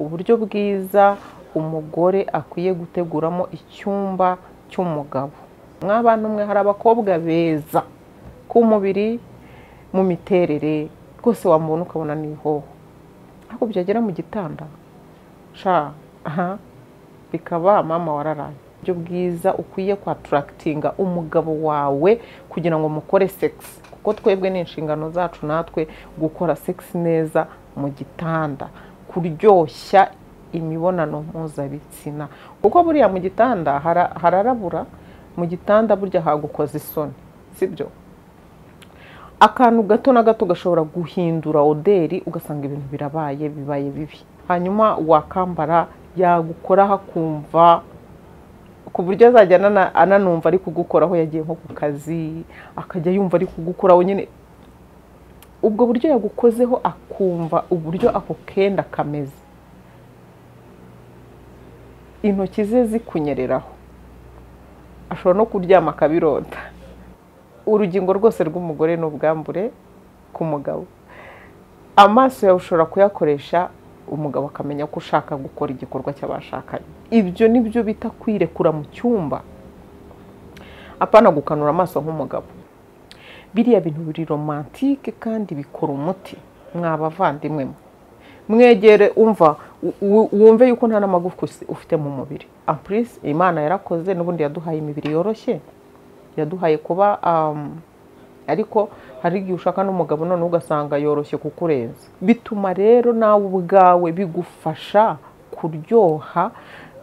uburyo bwiza umugore akwiye guteguramo icyumba cy'umugabo mwabana umwe hari abakobwa beza ku mubiri mu miterere rwose wamubona ukabona ni ihoho ariko byagera mu gitanda sha aha bikaba mama wararaye uburyo bwiza ukwiye kwatarakitinga umugabo wawe kugira ngo mukore segisi kuko twebwe ni inshingano zacu natwe gukora segisi neza mu gitanda kuryoshya imibonano mpuzabitsina kuko buriya mu gitanda hara- hararabura mu gitanda burya hagukoza isoni sibyo akantu gato na gato gashobora guhindura oderi ugasanga ibintu birabaye bibaye bibi hanyuma wakambara yagukora hakumva ku buryo azajya anana- ananumva ari kugukoraho yagiye nko ku kazi akajya yumva ari kugukoraho nyine ubwo buryo yagukozeho akumva uburyo ako kenda kameze intoki ze zikunyereraho ashobora no kuryama akabirota urugingo rwose rw'umugore ni ubwambure ku mugabo amaso yawe ushobora kuyakoresha umugabo akamenya ko ushaka gukora igikorwa cy'abashakanye ibyo ni byo bita kwirekura mu cyumba apana gukanura amaso nk'umugabo biriya bintu biri romantike kandi bikora umuti mwabavandimwe mwe mwegere umva u- u- wumve yuko nta n'amagufwa usi- ufite mu mubiri ampurisi imana yarakoze n'ubundi yaduhaye imibiri yoroshye yaduhaye kuba um, ariko hari igihe ushaka n'umugabo none ugasanga yoroshye kukurenza bituma rero nawe ubwawe bigufasha kuryoha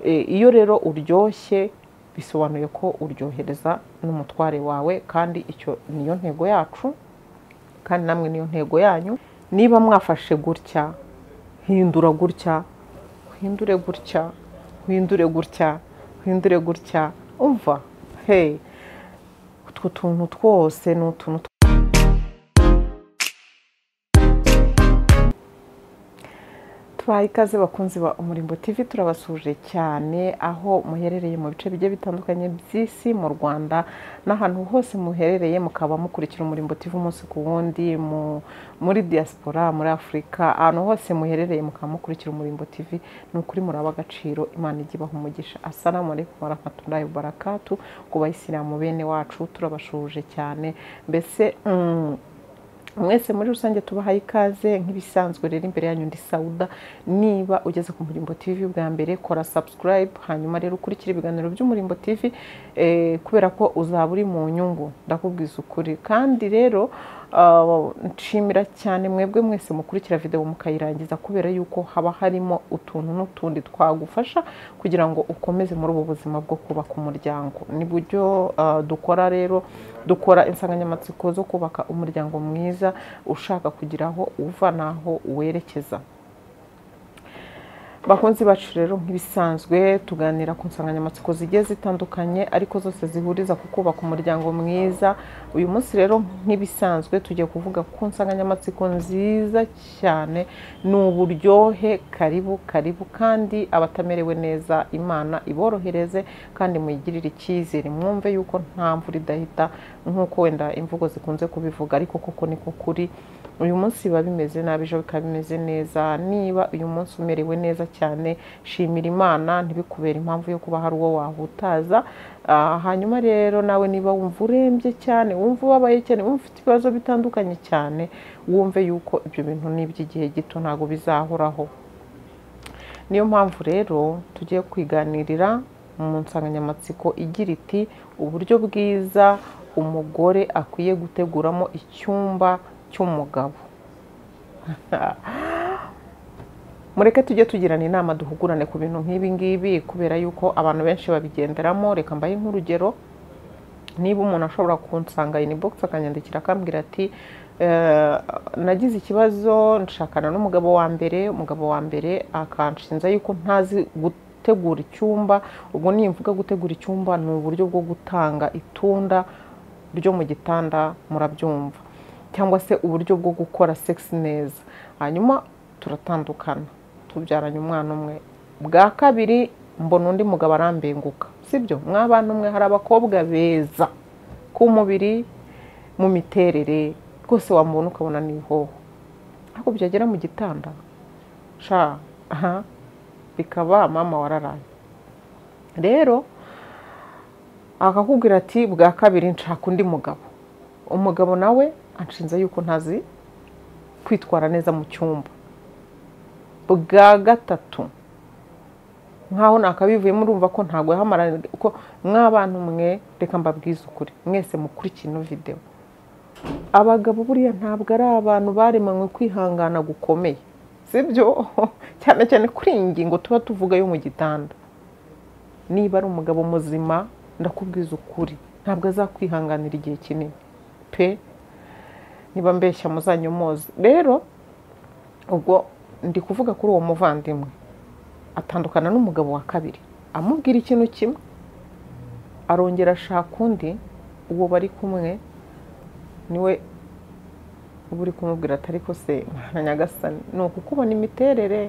E, iyo rero uryoshye bisobanuye ko uryohereza n'umutware wawe kandi icyo niyo ntego yacu kandi namwe niyo ntego yanyu niba mwafashe gutya hindura gutya uhindure gutya uhindure gutya uhindure gutya umva hey utwo tuntu twose ni utuntu tw- tubaha ikaze bakunzi ba umurimbo tv turabasuje cyane aho muherereye mu bice bigiye bitandukanye by'isi mu rwanda n'ahantu hose muherereye mukaba mukurikira umurimbo tv umunsi ku wundi mu- muri diaspora muri afurika ahantu hose muherereye mukaba mukurikira umurimbo tv ni ukuri muraba agaciro imana ijya ibaha umugisha assalamu alaikum warahmatullahi wabarakatu ku bayisilamu bene wacu turabashuje cyane mbese mm, mwese muri rusange tubahaye ikaze nk'ibisanzwe rero imbere yanyu ndi sawuda niba ugeze ku murimbo tv bwa mbere kora subscribe hanyuma rero ukurikire ibiganiro by'umurimbo tv eh, kubera ko uzaba uri mu nyungu ndakubwiza ukuri kandi rero ah, nshimira cyane mwebwe mwese mukurikira videwo mukayirangiza kubera yuko haba harimo utuntu n'utundi twagufasha kugira ngo ukomeze muri ubu buzima bwo kubaka umuryango ni buryo ah, dukora rero dukora insanganyamatsiko zo kubaka umuryango mwiza ushaka kugira aho uva n'aho werekeza bakunzi bacu rero nk'ibisanzwe tuganira ku nsanganyamatsiko zigiye zitandukanye ariko zose zihuriza ku kubaka umuryango mwiza uyu munsi rero nk'ibisanzwe tugiye kuvuga ku nsanganyamatsiko nziza cyane ni uburyohe karibu karibu kandi abatamerewe neza imana iborohereze kandi muyigirire icyizere mwumve yuko nta mvura idahita nk'uko wenda imvugo zikunze kubivuga ariko koko ni ko kuri uyu munsi biba bimeze nabi ejo bikaba bimeze neza niba uyu munsi umerewe neza cyane shimira imana ntibikubere impamvu yo kuba hari uwo wahutaza Ah, hanyuma rero nawe niba wumva urembye cyane wumva ubabaye cyane wumva ufite ibibazo bitandukanye cyane wumve yuko ibyo bintu ni iby'igihe gito ntabwo bizahoraho niyo mpamvu rero tugiye kwiganirira mu nsanganyamatsiko igira iti uburyo bwiza umugore akwiye guteguramo icyumba cy'umugabo mureke tujye tugirana inama duhugurane ku bintu nk'ibi ngibi kubera yuko abantu benshi babigenderamo reka mbahe nk'urugero niba umuntu ashobora kunsanga inbox akanyandikira akambwira ati "Eh, nagize ikibazo nshakana n'umugabo wa mbere umugabo wa mbere akanshinza yuko ntazi gutegura icyumba ubwo nimvuga gutegura icyumba ni uburyo bwo gutanga itunda ryo mu gitanda murabyumva cyangwa se uburyo bwo gukora sex neza hanyuma turatandukana tubyaranye umwana umwe bwa kabiri mbona undi mugabo arambenguka sibyo mwabana umwe hari abakobwa beza ku mubiri mu miterere rwose wamubona ukabona ni ihoho ariko byagera mu gitanda sha aha bikaba mama wararaye rero akakubwira ati bwa kabiri nshaka undi mugabo umugabo nawe anshinze yuko ntazi kwitwara neza mu cyumba bwa gatatu nkaho nakabivuyemo urumva ko ntabwo yahamarana ko mw'abantu mwe reka mbabwize ukuri mwese mukurikiye ino videwo abagabo buriya ntabwo ari abantu baremanywe kwihangana gukomeye sibyo cyane cyane kuri iyi ngingo tuba tuvuga yo mu gitanda niba ari umugabo muzima ndakubwiza ukuri ntabwo azakwihanganira igihe kinini pe niba mbeshya muzanye muzi rero ubwo ndi kuvuga kuri uwo muvandimwe atandukana n'umugabo wa kabiri amubwira ikintu kimwe arongera ashaka undi uwo bari kumwe niwe uba uri kumubwira atari ko se mwana nyagasani ni uku kubona imiterere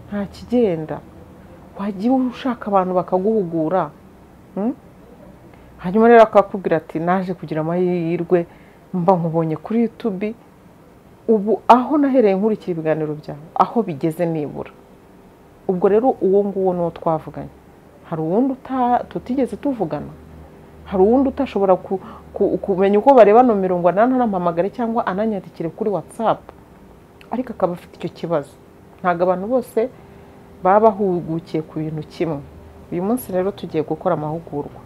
nta kigenda wajya ushaka abantu bakaguhugura mm? hanyuma rero akakubwira ati naje kugira amahirwe mba nkubonye kuri yutubi ubu aho nahereye nkurikira ibiganiro byawe aho bigeze nibura ubwo rero uwo nguwo ni uwo twavuganye hari uwundi tutigeze tuvugana hari uwundi utashobora kumenya uko bareba nomero ngo ananampamagare cyangwa ananyandikire kuri watsapu ariko akaba afite icyo kibazo ntabwo abantu bose baba bahugukiye ku bintu kimwe uyu munsi rero tugiye gukora amahugurwa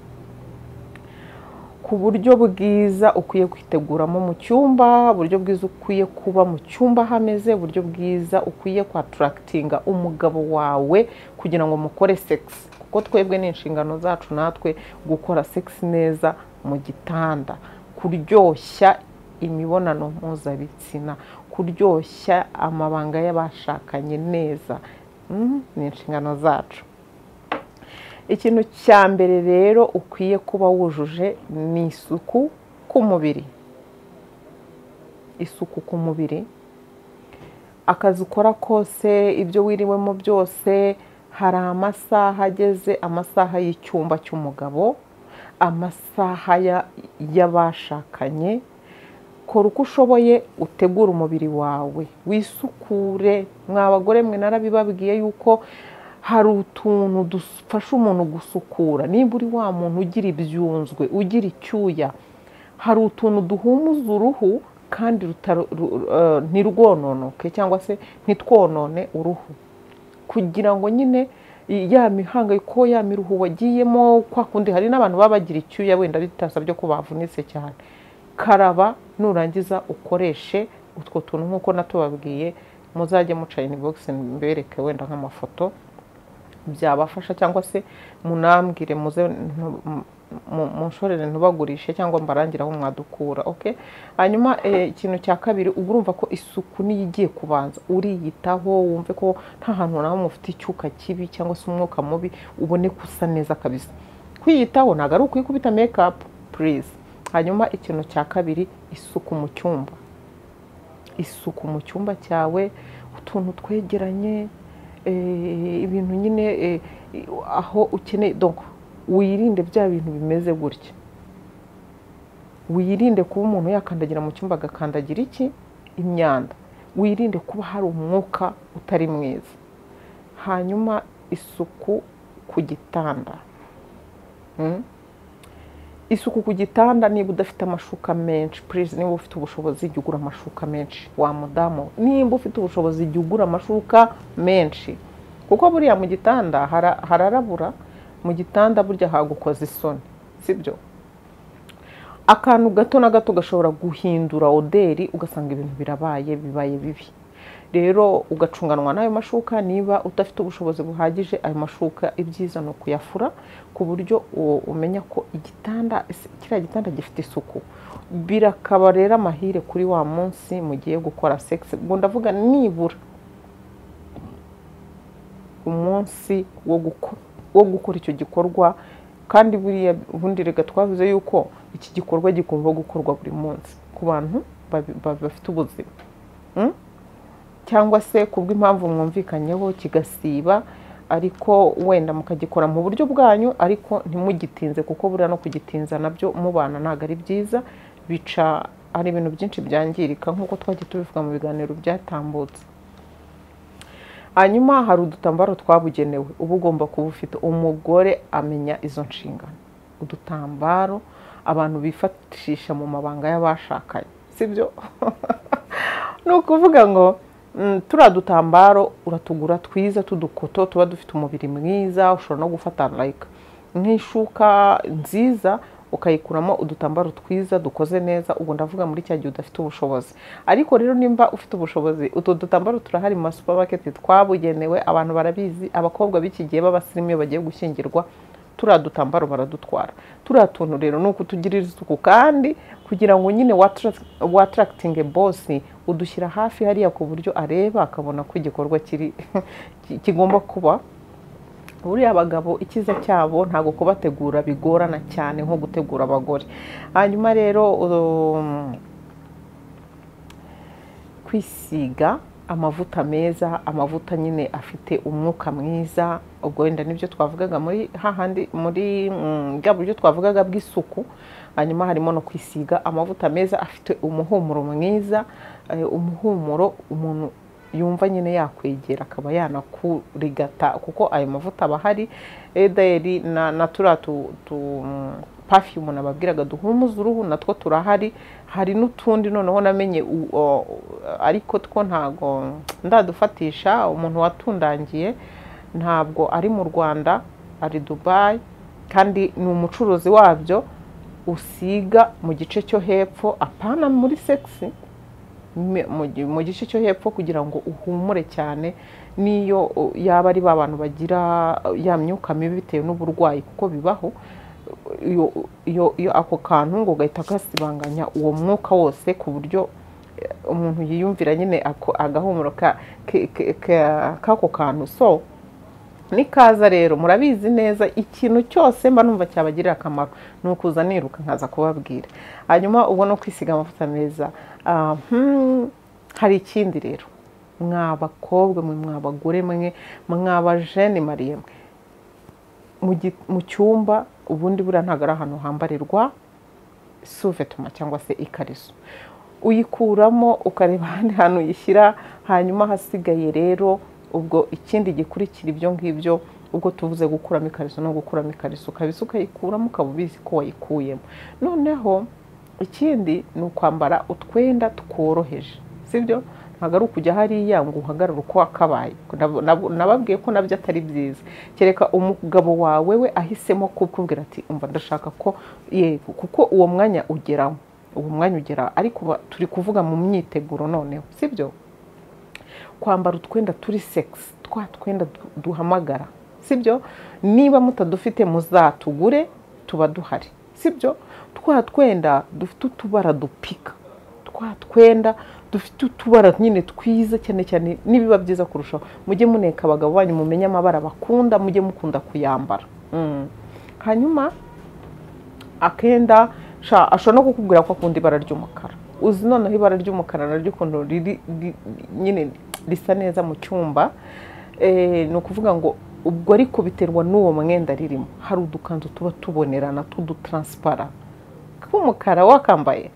ku buryo bwiza ukwiye kwiteguramo mu cyumba uburyo bwiza ukwiye kuba mu cyumba hameze uburyo bwiza ukwiye kwatarakitinga umugabo wawe kugira ngo mukore segisi kuko twebwe ni inshingano zacu natwe gukora segisi neza mu gitanda kuryoshya imibonano mpuzabitsina kuryoshya amabanga y'abashakanye neza ni inshingano zacu ikintu cya mbere rero ukwiye kuba wujuje ni isuku ku mubiri isuku ku mubiri akazi ukora kose ibyo wiriwemo byose hari amasaha ageze amasaha y'icyumba cy'umugabo amasaha y'abashakanye kora uko ushoboye utegura umubiri wawe wisukure mwabagore mwe narabibabwiye yuko hari utuntu dufasha umuntu gusukura niba uri wa muntu ugira ibyunzwe ugira icyuya hari utuntu duhumuza uruhu kandi ntirwononoke cyangwa se ntitwonone uruhu kugira ngo nyine ya mihangayiko ya miruhu wagiyemo kwa kundi hari n'abantu baba bagira icyuya wenda bitasabye ko bavunitse cyane karaba nurangiza ukoreshe utwo tuntu nk'uko natubabwiye muzajye muca inibogisi mbereke wenda nk'amafoto byabafasha cyangwa se munambwire muze munshorere ntubagurishe cyangwa mbarangire aho mwadukura oke hanyuma ikintu cya kabiri uba urumva ko isuku niyo igiye kubanza uriyitaho wumve ko nta hantu nawe mufite icyuka kibi cyangwa se umwuka mubi ubone gusa neza kabisa kwiyitaho ntabwo ari ukwikubita mekapu purize hanyuma ikintu cya kabiri isuku mu cyumba isuku mu cyumba cyawe utuntu twegeranye ibintu nyine aho ukeneye wirinde bya bintu bimeze gutya wirinde kuba umuntu yakandagira mu cyumba agakandagira iki imyanda wirinde kuba hari umwuka utari mwiza hanyuma isuku ku gitanda isuku ku gitanda niba udafite amashuka menshi purize niba ufite ubushobozi jya ugura amashuka menshi wa mudamu niba ufite ubushobozi jya ugura amashuka menshi kuko buriya mu gitanda hararabura mu gitanda burya hagukoza isoni sibyo akantu gato na gato gashobora guhindura oderi ugasanga ibintu birabaye bibaye bibi rero ugacunganwa n'ayo mashuka niba udafite ubushobozi buhagije ayo mashuka ibyiza ni ukuyafura ku buryo umenya ko igitanda kiriya gitanda gifite isuku birakaba rero amahire kuri wa munsi mu gihe gukora segisi ubwo ndavuga nibura umunsi wo gukora icyo gikorwa kandi buriya ubundi reka twavuze yuko iki gikorwa gikumva gukorwa buri munsi ku bantu bafite ubuzima cyangwa se kubw'impamvu mwumvikanyeho kigasiba ariko wenda mukagikora mu buryo bwanyu ariko ntimugitinze kuko buriya no kugitinza nabyo mubana ntabwo ari byiza bica hari ibintu byinshi byangirika nk'uko twagiye tubivuga mu biganiro byatambutse hanyuma hari udutambaro twabugenewe uba ugomba kuba ufite umugore amenya izo nshingano udutambaro abantu bifashisha mu mabanga y'abashakanye sibyo ni ukuvuga ngo mm, turiya dutambaro uratugura twiza tudukoto tuba dufite umubiri mwiza ushobora no gufata layika nk'ishuka nziza ukayikuramo udutambaro twiza dukoze neza ubwo ndavuga muri cya gihe udafite ubushobozi ariko rero nimba ufite ubushobozi utu dutambaro turahari mu masupamaketi twabugenewe abantu barabizi abakobwa b'iki gihe b'abasirimu iyo bagiye gushyingirwa turiya dutambaro baradutwara turiya tuntu rero ni ukutugirira isuku kandi kugira ngo nyine wataractinge bosi udushyira hafi hariya ku buryo areba akabona ko igikorwa kiri kigomba kuba buriya abagabo icyiza cyabo ntabwo kubategura bigorana cyane nko gutegura abagore hanyuma rero um, kwisiga amavuta meza amavuta nyine afite umwuka mwiza ubwo wenda nibyo twavugaga muri hahandi muri mm, bwa buryo twavugaga bw'isuku hanyuma harimo no kwisiga amavuta meza afite umuhumuro mwiza eh, umuhumuro umuntu yumva nyine yakwegera akaba yanakurigata kuko ayo mavuta aba ahari edayeri na turiya tu pafiyumu nababwiraga duhumuza uruhu natwo turahari hari n'utundi noneho namenye ariko two ntabwo ndadufatisha umuntu watundangiye ntabwo ari mu rwanda ari dubayi kandi ni umucuruzi wabyo usiga mu gice cyo hepfo apana muri segisi mu gice cyo hepfo kugira ngo uhumure cyane n'iyo yaba ari ba bantu bagira ya myuka mibi bitewe n'uburwayi kuko bibaho iyo ako kantu ngo gahita gasibanganya uwo mwuka wose ku buryo umuntu yiyumvira nyine agahumuro k'ako kantu so nikaza rero murabizi neza ikintu cyose mba numva cyabagirira akamaro ni ukuza niruka nkaza kubabwira hanyuma ubwo no kwisiga amavuta meza hari ikindi rero mwa bakobwa mwe mwa bagore mwe mwa bajene mariye mwe mu cyumba ubundi buriya ntabwo ari ahantu hambarirwa suvetuma cyangwa se ikariso uyikuramo ukareba ahandi hantu uyishyira hanyuma hasigaye rero ubwo ikindi gikurikira ibyo ngibyo ubwo tuvuze gukuramo ikariso no gukuramo ikariso ukabisa ukayikuramo ukaba ubizi ko wayikuyemo noneho ikindi ni ukwambara utwenda tworoheje sibyo ntabwo ari ukujya hariya ngo uhagarare uko wakabaye nababwiye ko nabyo atari byiza kereka umugabo wawe we ahisemo kukubwira ati umva ndashaka ko yego kuko uwo mwanya ugeramo uwo mwanya ugera ariko turi kuvuga mu myiteguro noneho sibyo kwambara utwenda turi segisi twa twenda duhamagara sibyo niba mutadufite muzatugure tuba duhari sibyo twa twenda dufite utubara dupika twa twenda dufite utubara nyine twiza cyane cyane n'ibiba byiza kurushaho mujye muneka abagabo banyu mumenye amabara bakunda mujye mukunda kuyambara hanyuma akenda ashobora no kukubwira ko akunda ibara ry'umukara uzi noneho ibara ry'umukara naryo ukuntu riri nyine risa neza mu cyumba ni ukuvuga ngo ubwo ariko biterwa n'uwo mwenda ririmo hari udukanzu tuba tubonerana tw'udutaransipara tw'umukara wakambaye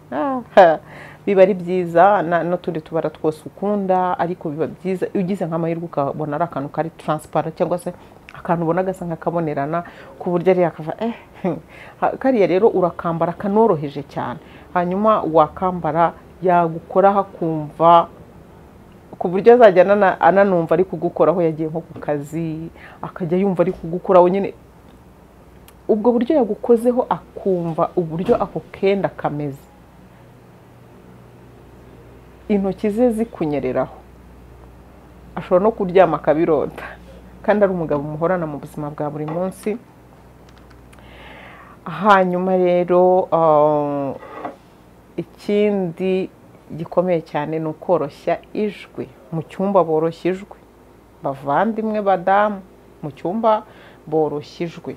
biba ari byiza n'utundi tubara twose ukunda ariko biba byiza iyo ugize nk'amahirwe ukabona ari akantu kari taransipara cyangwa se akantu ubona gasa nk'akabonerana ku buryo ari yakava eh kariya rero urakambara kanoroheje cyane hanyuma wakambara yagukoraho akumva ku buryo azajya ananumva ari kugukoraho yagiye nko ku kazi akajya yumva ari kugukoraho nyine ubwo buryo yagukozeho akumva uburyo ako kenda kameze intoki ze zikunyereraho ashobora no kuryama akabirota kandi ari umugabo muhorana mu buzima bwa buri munsi hanyuma rero ikindi gikomeye cyane ni ukoroshya ijwi mu cyumba boroshya ijwi bavandimwe badamu mu cyumba boroshya ijwi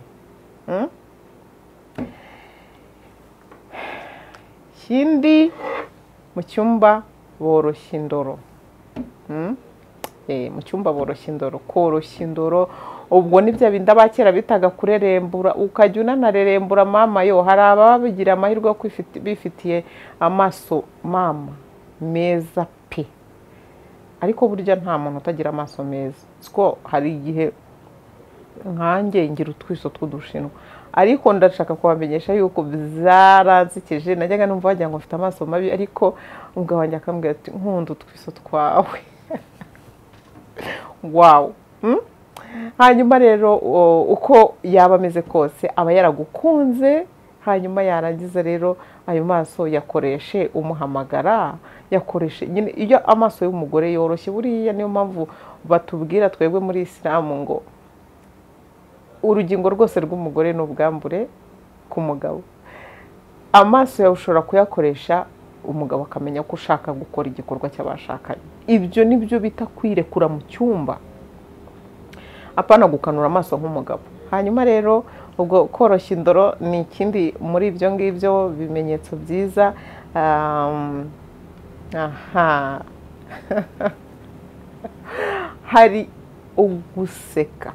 ikindi mu cyumba boroshya indoro mu cyumba boroshya indoro koroshya indoro ubwo ni bya bindi abakera bitaga kurerembura ukajya unanarerembura mama yo hari ababa bagira amahirwe yo bifitiye amaso mama meza pe ariko burya nta muntu utagira amaso meza siko hari igihe nkanjye ngira utwiso tw'udushinwa ariko ndashaka kubamenyesha yuko byaransekeje najyaga numva wagira ngo mfite amaso mabi ariko umugabo wanjye akambwira ati nkunda utwiso twawe wawu hanyuma rero uko yaba ameze kose aba yaragukunze hanyuma yarangiza rero ayo maso yakoreshe umuhamagara yakoreshe nyine iyo amaso y'umugore yoroshye buriya niyo mpamvu batubwira twebwe muri isilamu ngo urugingo rwose rw'umugore ni ubwambure ku mugabo amaso yawe ushobora kuyakoresha umugabo akamenya ko ushaka gukora igikorwa cy'abashakanye ibyo ni byo bita kwirekura mu cyumba apana gukanura amaso nk'umugabo hanyuma rero ubwo koroshya indoro ni ikindi muri ibyo ngibyo bimenyetso byiza hari uguseka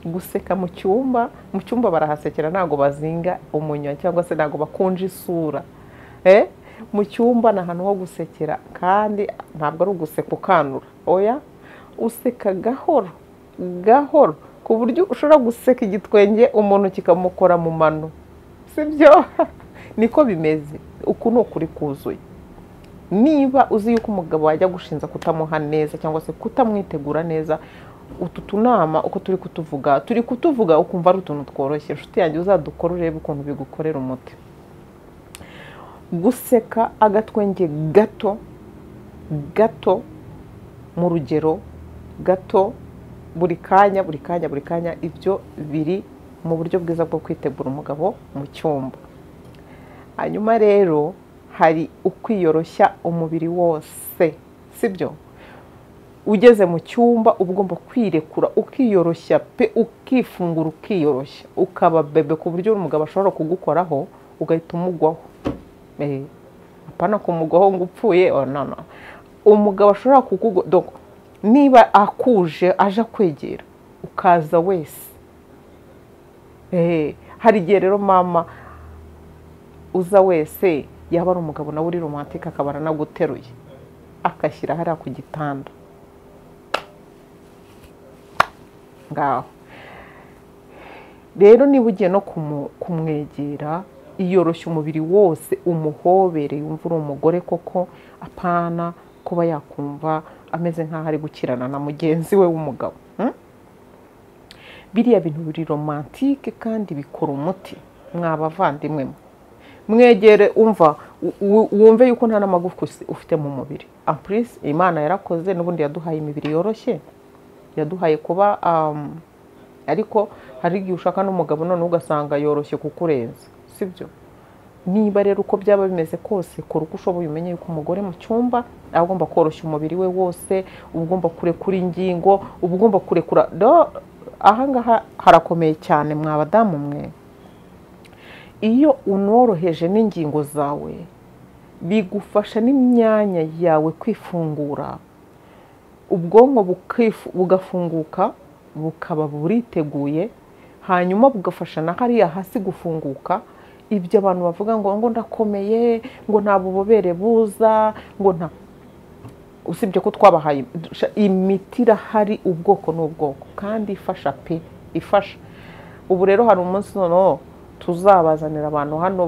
guseka mu cyumba mu cyumba barahasekera ntabwo bazinga umunywa cyangwa se ntabwo bakunje isura mu cyumba ni ahantu ho gusekera kandi ntabwo ari uguseka ukanura oya useka gahoro gahoro ku buryo ushobora guseka igitwenge umuntu kikamukora mu mano sibyo niko bimeze uku ni ukuri kuzuye niba uzi yuko umugabo wajya gushinza kutamuha neza cyangwa se kutamwitegura neza utu tunama uko turi kutuvuga turi kutuvuga ukumva ari utuntu tworoshye inshuti yanjye uzadukora urebe ukuntu bigukorera umuti guseka agatwenge gato gato mu rugero gato buri kanya buri kanya buri kanya ibyo biri mu buryo bwiza bwo kwitegura umugabo mu cyumba hanyuma rero hari ukwiyoroshya umubiri wose sibyo ugeze mu cyumba uba ugomba kwirekura ukiyoroshya pe ukifungura ukiyoroshya ukaba bebe ku buryo umugabo ashobora kugukoraho ugahita umugwaho apana kumugwaho ngo upfuye umugabo ashobora kukugwa niba akuje aje akwegera ukaza wese hari igihe rero mama uza wese yaba ari umugabo nawe uri romantike akaba aranaguteruye agashyira hariya ku gitanda ngaho rero niba ugiye no kumwegera iyoroshya umubiri wose umuhobere yumva uri umugore koko apana kuba yakumva ameze nk'aho ari gukirana na mugenzi we w'umugabo biriya bintu biri romantike kandi bikora umuti mwabavandimwe mwegere umva wumve yuko nta n'amagufwa ufite mu mubiri ampurisi imana yarakoze n'ubundi yaduhaye imibiri yoroshye yaduhaye kuba ariko hari igihe ushaka n'umugabo noneho ugasanga yoroshye kukurenza sibyo niba rero uko byaba bimeze kose kora uko ushoboye umenye yuko umugore mu cyumba aba agomba koroshya umubiri we wose uba ugomba kurekura ingingo uba ugomba kurekura ahangaha harakomeye cyane mwa badamu mwe iyo unoroheje n'ingingo zawe bigufasha n'imyanya yawe kwifungura ubwonko bugafunguka bukaba buriteguye hanyuma bugafasha na hariya hasi gufunguka ibyo abantu bavuga ngo ngo ndakomeye ngo nta bubobere buza ngo nta usibye ko twabahaye imiti irahari ubwoko n'ubwoko kandi ifasha pe ifasha ubu rero hari umunsi noneho tuzabazanira abantu hano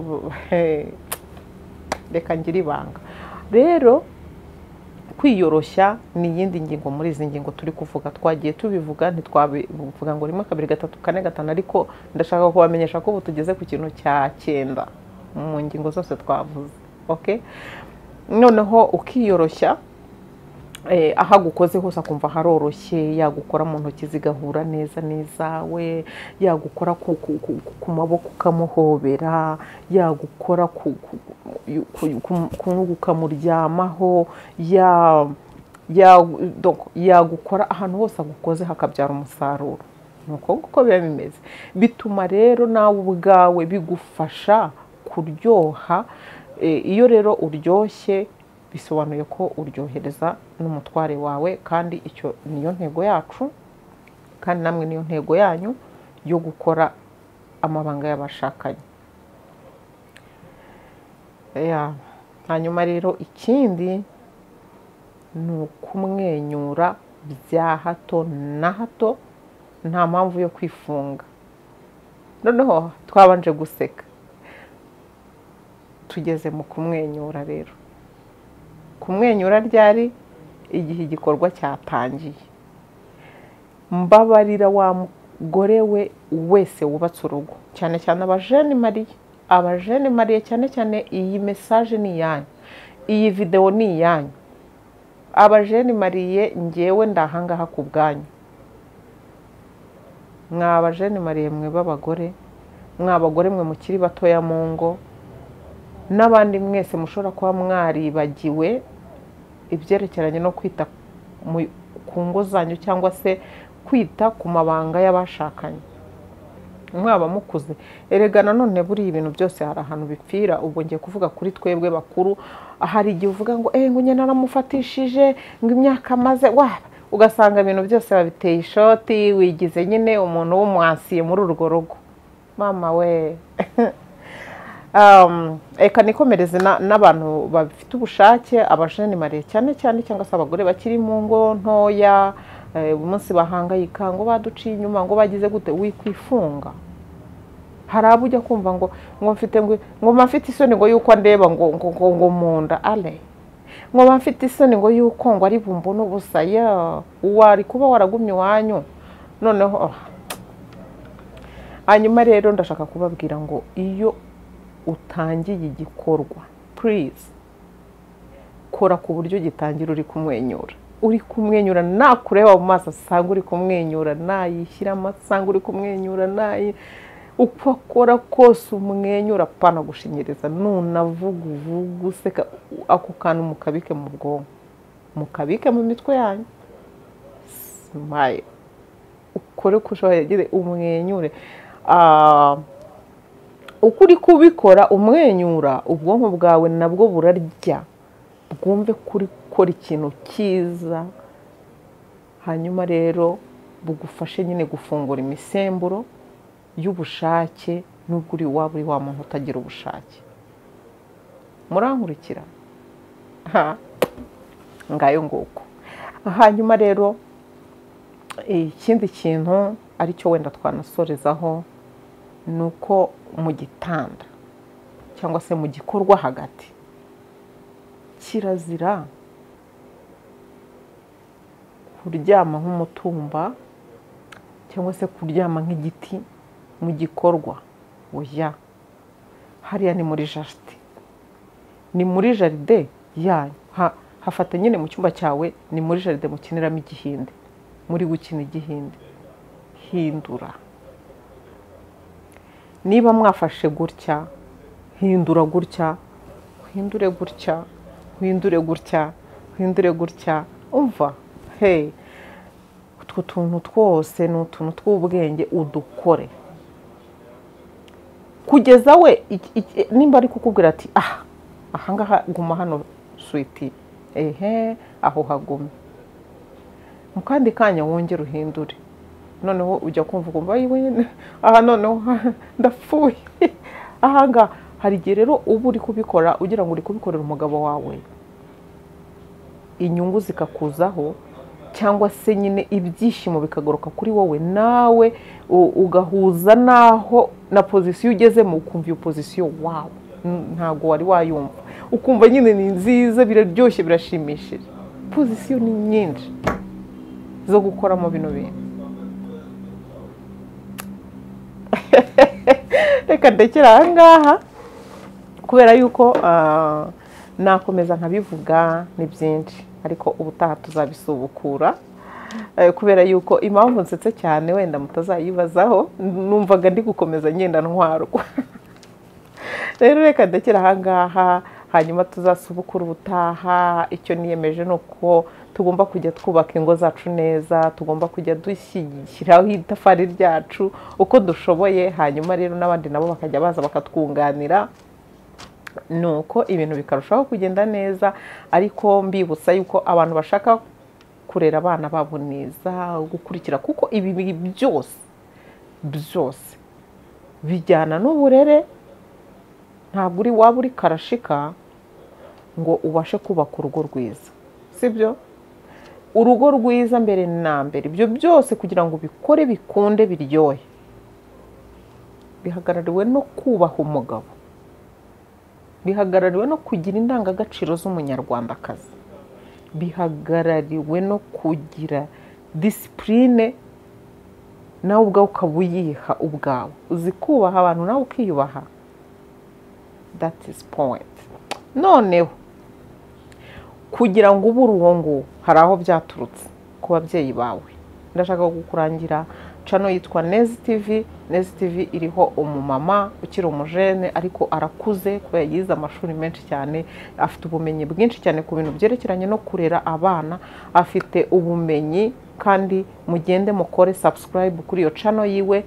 reka ngira ibanga rero kwiyoroshya ni iyindi ngingo muri izi ngingo turi kuvuga twagiye tubivuga ntitwabivuga ngo rimwe kabiri gatatu kane gatanu ariko ndashaka kubamenyesha ko ubu tugeze ku kintu cya cyenda mu ngingo zose twavuze oke noneho ukiyoroshya aho agukoze hose akumva haroroshye yagukora mu ntoki zigahura neza n'izawe yagukora ku maboko ukamuhobera yagukora ukamuryamaho yagukora ahantu hose agukoze hakabyara umusaruro ni uko nguko biba bimeze bituma rero nawe ubwawe bigufasha kuryoha iyo rero uryoshye bisobanuye ko uryohereza n'umutware wawe kandi icyo niyo ntego yacu kandi namwe niyo ntego yanyu yo gukora amabanga y'abashakanye hanyuma rero ikindi ni ukumwenyura bya hato na hato nta mpamvu yo kwifunga noneho twabanje guseka tugeze mu kumwenyura rero kumwenyura ryari igihe igikorwa cyatangiye mbabarira wa mugore we wese wubatse urugo cyane cyane abajene mariye abajene mariye cyane cyane iyi mesaje ni iyanyu iyi videwo ni iyanyu abajene mariye ngewe ndahangaha ku bwanyu mwa abajene mariye mwe b'abagore mwa abagore mwe mukiri batoya mu ngo n'abandi mwese mushobora kuba mwaribagiwe ibyerekeranye no kwita ku ngo zanyu cyangwa se kwita ku mabanga y'abashakanye mwaba mukuze erega nanone buriya ibintu byose hari ahantu bipfira ubwo ngiye kuvuga kuri twebwe bakuru hari igihe uvuga ngo eee ngo nyine naramufatishije ngo imyaka amaze waba ugasanga ibintu byose babiteye ishoti wigize nyine umuntu w'umwansiye muri urwo rugo mama we reka nikomereze n'abantu bafite ubushake abajene mariye cyane cyane cyangwa se abagore bakiri mu ngo ntoya umunsi bahangayika ngo baduciye inyuma ngo bagize gute wikwifunga hari abo ujya kumva ngo ngo mfite ngo mfite isoni ngo yuko ndeba ngo ngo ngo ngo mu nda ale ngo mfite isoni ngo yuko ngo ari bumbone ubusa ya wari kuba waragumye iwanyu noneho hanyuma rero ndashaka kubabwira ngo iyo utangiye igikorwa purize kora ku buryo gitangira uri kumwenyura uri kumwenyura nakureba mu maso asanga uri kumwenyura nayishyiramo asanga uri kumwenyura nayi uko akora kose umwenyura apana gushinyiriza nunavuga uvuga useka ako kantu mukabike mu bwonko mukabike mu mitwe yanyu simaye ukore uko ushoboye umwenyure uko uri kubikora umwenyura ubwonko bwawe nabwo burarya bwumve kuri gukora ikintu cyiza hanyuma rero bugufashe nyine gufungura imisemburo y'ubushake n'ubwo uri iwabo uri wa muntu utagira ubushake murankurikira ngayo nguko hanyuma rero ikindi kintu aricyo wenda twanasorezaho ni uko mu gitanda cyangwa se mu gikorwa hagati kirazira kuryama nk'umutumba cyangwa se kuryama nk'igiti mu gikorwa oya hariya ni muri jaride ni muri jaride yanyu hafata nyine mu cyumba cyawe ni muri jaride mukiniramo igihinde muri gukina igihinde hindura niba mwafashe gutya hindura gutya uhindure gutya uhindure gutya uhindure gutya umva hey utwo tuntu twose ni utuntu tw'ubwenge udukore kugeza we nimba ari kukubwira ati aha ahangaha guma hano switi ehe aho hagume mu kandi kanya wongere uhindure noneho ujya kumva ukumva aha noneho ndapfuye ahangaha hari igihe rero uba uri kubikora ugira ngo uri kubikorera umugabo wawe inyungu zikakuzaho cyangwa se nyine ibyishimo bikagaruka kuri wowe nawe ugahuza n'aho na pozisiyo ugezemo ukumva iyo pozisiyo wawe ntabwo wari wayumva ukumva nyine ni nziza biraryoshye birashimishije pozisiyo ni nyinshi zo gukoramo bino bintu reka ndekera aha ngaha kubera yuko nakomeza nkabivuga ni byinshi ariko ubutaha tuzabisubukura kubera yuko impamvu nsetse cyane wenda mutazayibazaho numvaga ndi gukomeza ngenda ntwarwa rero reka ndekera ahangaha hanyuma tuzasubukura ubutaha icyo niyemeje ni uko tugomba kujya twubaka ingo zacu neza tugomba kujya dushyiraho itafari ryacu uko dushoboye hanyuma rero n'abandi nabo bakajya baza bakatwunganira ni uko ibintu bikarushaho kugenda neza ariko mbibutsa yuko abantu bashaka kurera abana babo neza gukurikira kuko ibi byose byose bijyana n'uburere ntabwo uri waba uri karashika ngo ubashe kubaka urugo rwiza si byo urugo rwiza mbere na mbere ibyo byose kugira ngo ubikore bikunde biryohe bihagarariwe no kubaha umugabo bihagarariwe no kugira indangagaciro z'umunyarwandakazi bihagarariwe no kugira disipurine nawe ubwawe ukaba uyiha ubwawe uzi kubaha abantu nawe ukiyubaha dati is point noneho kugira ngo ubure uwo nguwo hari aho byaturutse ku babyeyi bawe ndashaka kukurangira cano yitwa nezi tivi nezi tivi iriho umumama ukiri umujene ariko arakuze kubera yize amashuri menshi cyane afite ubumenyi bwinshi cyane ku bintu byerekeranye no kurera abana afite ubumenyi kandi mugende mukore subscribe kuri iyo cano yiwe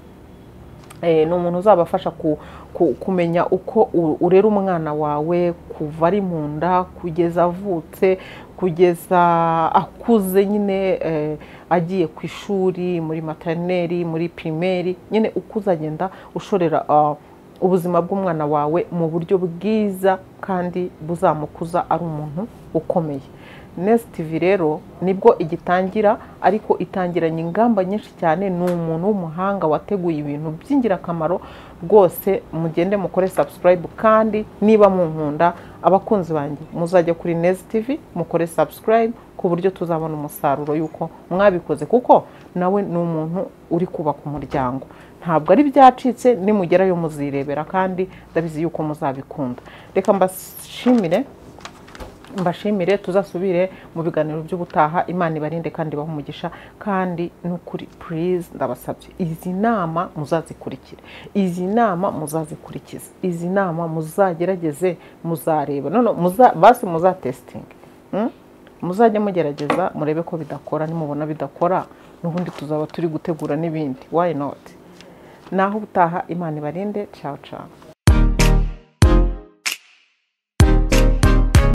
Eh, ni umuntu uzabafasha ku- ku- kumenya uko u- urera umwana wawe kuva ari mu nda kugeza avutse kugeza akuze nyine eh, agiye ku ishuri muri materineri muri pirimeri nyine uko uzagenda ushorera ah, ubuzima bw'umwana wawe mu buryo bwiza kandi buzamukuza ari umuntu ukomeye nesi tivi rero nibwo igitangira ariko itangiranye ingamba nyinshi cyane ni umuntu w'umuhanga wateguye ibintu by'ingirakamaro rwose mugende mukore subscribe kandi niba munkunda abakunzi banjye muzajya kuri nesi tivi mukore subscribe ku buryo tuzabona umusaruro y'uko mwabikoze kuko nawe ni umuntu uri kubaka umuryango ntabwo ari byacitse nimugerayo muzirebera kandi ndabizi yuko muzabikunda reka mbashimire mbashimire tuzasubire mu biganiro by'ubutaha imana ibarinde kandi ibahe umugisha kandi n'ukuri purize ndabasabye izi nama muzazikurikire izi nama muzazikurikize izi nama muzagerageze muzareba none muza- basi muzatesitinge Mm? muzajya mugerageza murebe ko bidakora nimubona bidakora n'ubundi tuzaba turi gutegura n'ibindi why not naho ubutaha imana ibarinde ciao ciao